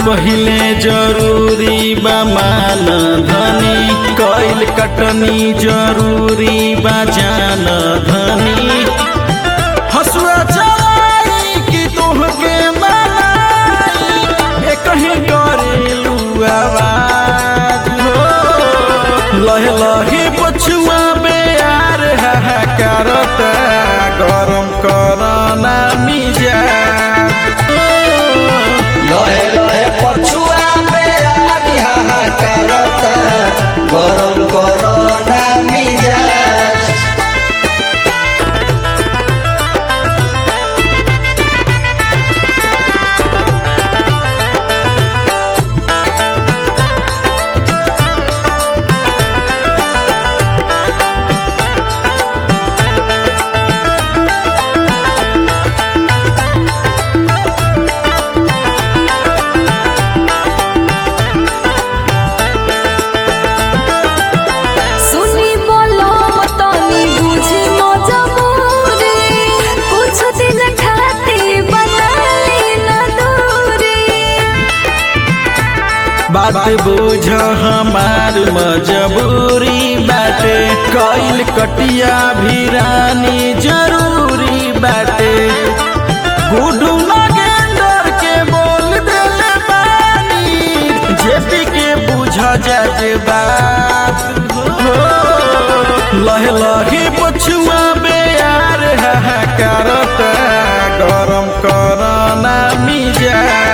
पहिले जरूरी बा मान धनी कैल कटनी जरूरी बा जान धनी हसुआ चलाई कि तोहके मनाई ए कहीं करेलू आवाज हो लहे लहे पछुआ बेयार हाहाकारता गरम करना मिजाज लहे लहे पछुआ पे आदि हाहाकारत गरम करना मिजाज सुनी बोलो तनी बुझी मजबूरी कुछ दिन खातिर बनाई न दूरी बात बुझ हमार मजबूरी बाटे कैल कटिया भी रानी जरूरी बाटे गुडू नगेंदर के बोल देले बानी जेपी के बुझ जाते बात हो लहे लहे पछुआ बेयार हाहाकारता गरम करना मिजाज